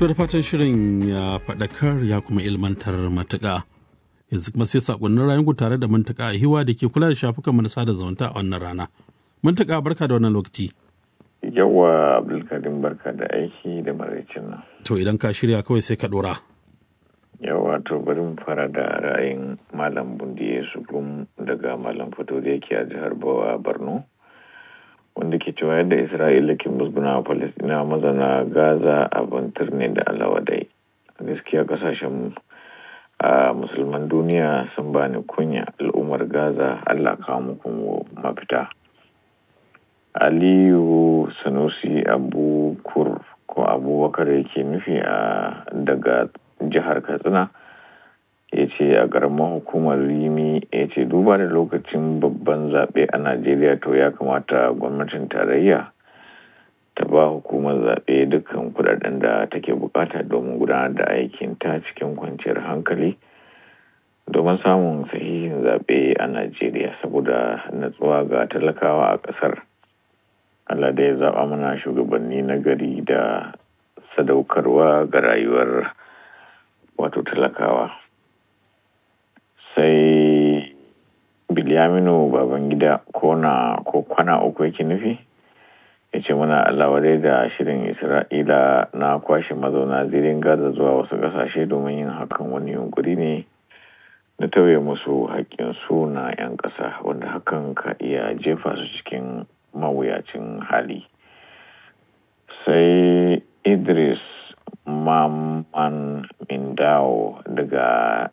To da fatan shirin ya faɗakar ya kuma ilmantar matuƙa. Yanzu kuma sai saƙonnin rayuwar tare da mantaka a hiwa da ke kula da shafukan mu na sada zumunta a wannan rana. Mantaka barka da wannan lokaci. Yawa Abdulkarim barka da aiki da maraicin nan. To idan ka shirya kawai sai ka ɗora. Yawa to bari mu fara da ra'ayin Malam Bundiye Sugum daga Malam Fito da yake a jihar Bawa Borno. Wanda ke cewa yadda Isra'ila ke musguna wa Falasɗina mazana Gaza abin turne da alawadai. Gaskiya kasashen a musulman duniya sun bani kunya al'ummar Gaza Allah kawo muku mafita. Aliyu Sanusi Abu Kur ko Abubakar yake nufi a daga jihar Katsina ya ce a ƙaramar hukumar Rimi ya ce duba da lokacin babban zaɓe a Najeriya to ya kamata gwamnatin tarayya ta ba hukumar zaɓe dukkan kudaden da take bukata domin gudanar da aikin ta cikin kwanciyar hankali domin samun sahihin zaɓe a Najeriya saboda natsuwa ga talakawa a ƙasar. Allah da ya zaɓa mana shugabanni na gari da sadaukarwa ga rayuwar wato talakawa. Sai Bilyaminu Babangida ko na ko kwana uku yake nufi? ya ce muna alawadai da shirin Isra'ila na kwashe mazauna zirin Gaza zuwa wasu ƙasashe domin yin hakan wani yunkuri ne na tauye musu haƙƙinsu na 'yan ƙasa wanda hakan ka iya jefa su cikin mawuyacin hali sai idris maman mindao daga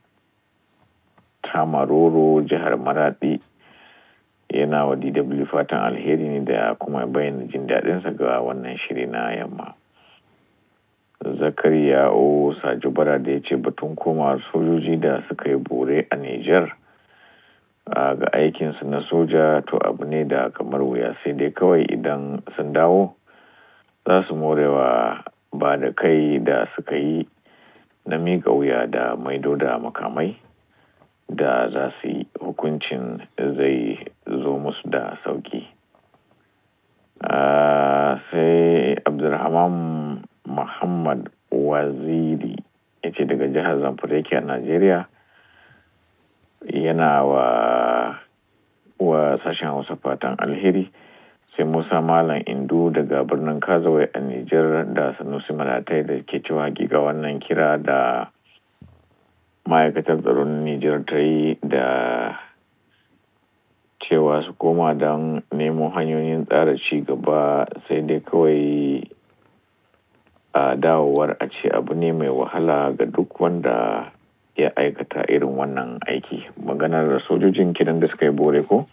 tamaroro jihar maradi yana wa dw fatan alheri ne da kuma bayyana jin daɗinsa ga wannan shiri na yamma zakariya o sajubara da ya ce batun koma sojoji da suka yi bore a niger ga aikinsu na soja to abu ne da kamar wuya sai dai kawai idan sun dawo za su morewa ba da kai da suka yi na miƙa wuya da maido da makamai da za su yi hukuncin zai zo musu da sauki sai abdulrahman muhammad waziri ya ce daga jihar zamfara yake a najeriya yana wa wa sashen hausa fatan alheri sai musa malam indu daga birnin kazawai a nijar da sanusi malatai da ke cewa hakika wannan kira da ma'aikatar tsaron nijar ta yi da cewa su koma don nemo hanyoyin tsara ci gaba sai dai kawai a dawowar a ce abu ne mai wahala ga duk wanda ya aikata irin wannan aiki maganar sojojin kiran da suka yi bore ko?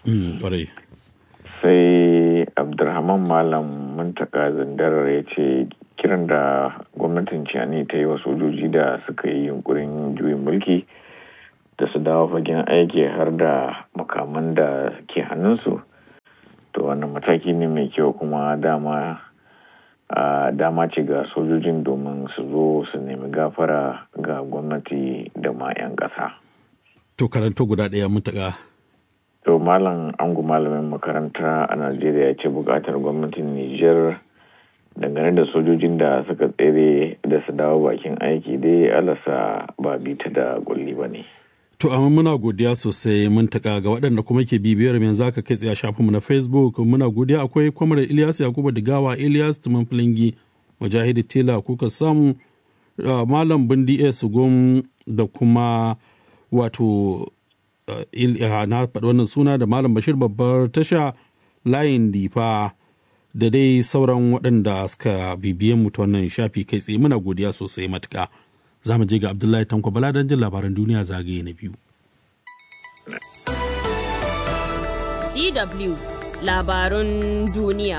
sai abdulrahman malam muntaka zandarar ya ce kiran da gwamnatin ciyani ta yi wa sojoji da suka yi yunkurin juyin mulki da su dawo fagen aiki har da makaman da ke hannunsu to wannan mataki ne mai kyau kuma dama a dama ce ga sojojin domin su zo su nemi gafara ga gwamnati da ma 'yan ƙasa. To karanto guda ɗaya mutaka. To malam angu malamin makaranta a Najeriya ya ce buƙatar gwamnatin Nijar dangane da sojojin da suka tsere da su dawo bakin aiki dai alasa ba bita da kulli ba ne. To amma muna godiya sosai mun taka ga waɗanda kuma ke bibiyar yanzu aka kai tsaye shafinmu na Facebook muna godiya akwai kwamar Ilyas Yakubu Digawa Ilyas Tuman Filingi Mujahidi Tela kuka samu Malam Bindi S Gom da kuma wato na faɗi wannan suna da Malam Bashir babbar tasha layin difa da dai sauran waɗanda suka bibiye mu ta wannan shafi kai tsaye muna godiya sosai matuka. za mu je ga Abdullahi Tanko Bala don jin labaran duniya zagaye na biyu. DW labarun duniya.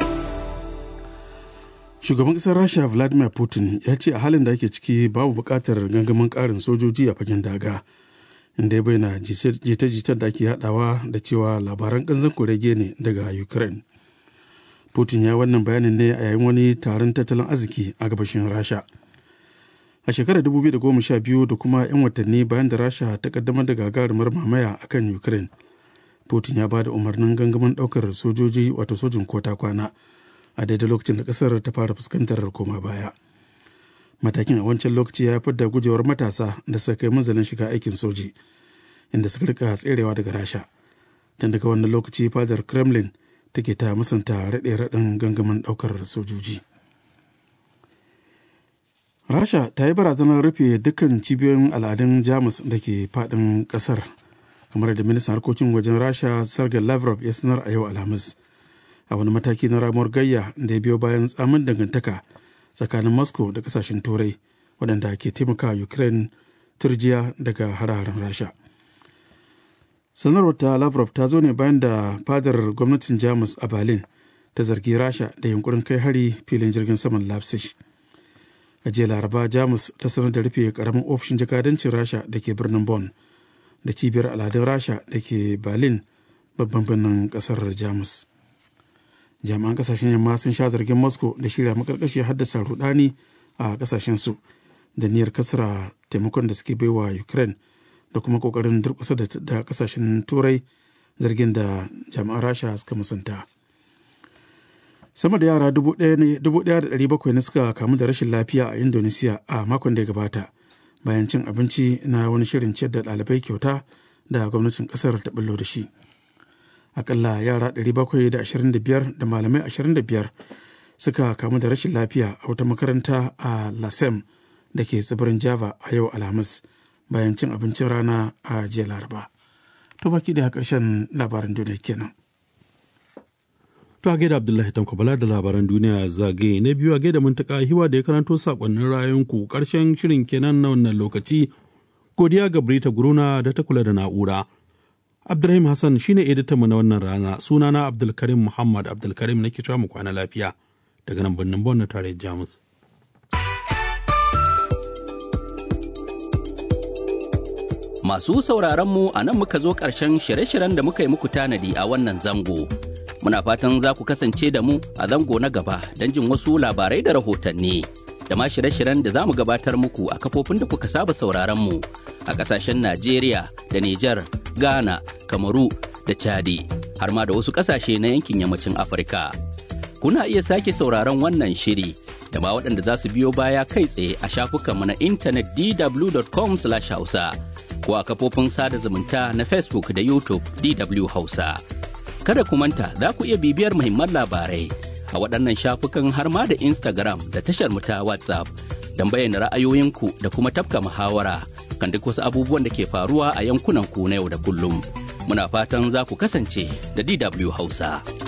Shugaban ƙasar Rasha Vladimir Putin ya ce a halin da ake ciki babu buƙatar gangamin ƙarin sojoji a fagen daga. Inda ya bayyana jita-jitar da ake haɗawa da cewa labaran ƙanzan kurege ne daga Ukraine. Putin ya wannan bayanin ne a yayin wani taron tattalin arziki a gabashin Rasha. a shekarar 2012 da kuma 'yan watanni bayan da rasha ta kaddamar da gagarumar mamaya a kan ukraine putin ya ba da umarnin gangamin daukar sojoji wato sojin kota kwana a daidai lokacin da kasar ta fara fuskantar koma baya matakin a wancan lokaci ya haifar da gujewar matasa da suka kai manzalin shiga aikin soji inda suka rika tserewa daga rasha tun daga wannan lokaci fadar kremlin take ta musanta raɗe raɗin gangamin ɗaukar sojoji rasha ta yi barazanar rufe dukkan cibiyoyin al'adun jamus da ke faɗin ƙasar kamar da ministan harkokin wajen rasha sergei lavrov ya sanar a yau alhamis a wani mataki na ramuwar gayya da ya biyo bayan tsamin dangantaka tsakanin moscow da kasashen turai waɗanda ke taimaka ukraine turjiya daga hare-haren rasha sanarwar ta lavrov ta zo ne bayan da fadar gwamnatin jamus a berlin ta zargi rasha da yunkurin kai hari filin jirgin saman leipzig a jiya laraba jamus ta sanar da rufe karamin ofishin jakadancin rasha da ke birnin bonn da cibiyar al'adun rasha da ke berlin babban birnin kasar jamus jami'an kasashen yamma sun sha zargin moscow da shirya makarkashi haddasa rudani a kasashen su da niyyar kasara taimakon da suke baiwa ukraine da kuma kokarin durkusa da kasashen turai zargin da jami'an rasha suka musanta sama da yara 1,700 ne suka kamu da rashin lafiya a indonesia a makon da ya gabata bayan cin abinci na wani shirin ciyar da ɗalibai kyauta da gwamnatin ƙasar ta bullo da shi akalla yara 725 da malamai 25 suka kamu da rashin lafiya a wata makaranta a lasem da ke tsibirin java a yau alhamis bayan cin abincin rana a jiya laraba to baki da ƙarshen labaran duniya kenan To a gaida Abdullahi Tanko Bala da labaran duniya zagaye na biyu a gaida muntaka hiwa da ya karanto sakonnin rayuwanku karshen shirin kenan na wannan lokaci. Godiya ga Brita Guruna da ta kula da na'ura. Abdulrahim Hassan shine editanmu na wannan rana sunana Abdulkarim Muhammad Abdulkarim nake cewa mu kwana lafiya daga nan birnin Bon na tarayyar Jamus. Masu sauraron mu a nan muka zo ƙarshen shirye-shiryen da muka yi muku tanadi a wannan zango. Muna fatan za ku kasance da mu a zango na gaba don jin wasu labarai da rahotanni. Da ma shirye-shiryen da za mu gabatar muku a kafofin da kuka saba sauraron mu a ƙasashen Najeriya da Nijar, Ghana, Kamaru da Chadi, har ma da wasu ƙasashe na yankin yammacin Afirka. Kuna iya sake sauraron wannan shiri da ma waɗanda za su biyo baya kai tsaye a shafukanmu na intanet dw.com/hausa. ko a kafofin sada zumunta na Facebook da YouTube DW Hausa. Kada ku manta za ku iya bibiyar muhimman labarai a waɗannan shafukan har ma da Instagram da tashar mu ta WhatsApp don bayyana ra'ayoyinku da kuma tafka muhawara kan duk wasu abubuwan da ke faruwa a yankunan ku na yau da kullum. Muna fatan za ku kasance da DW Hausa.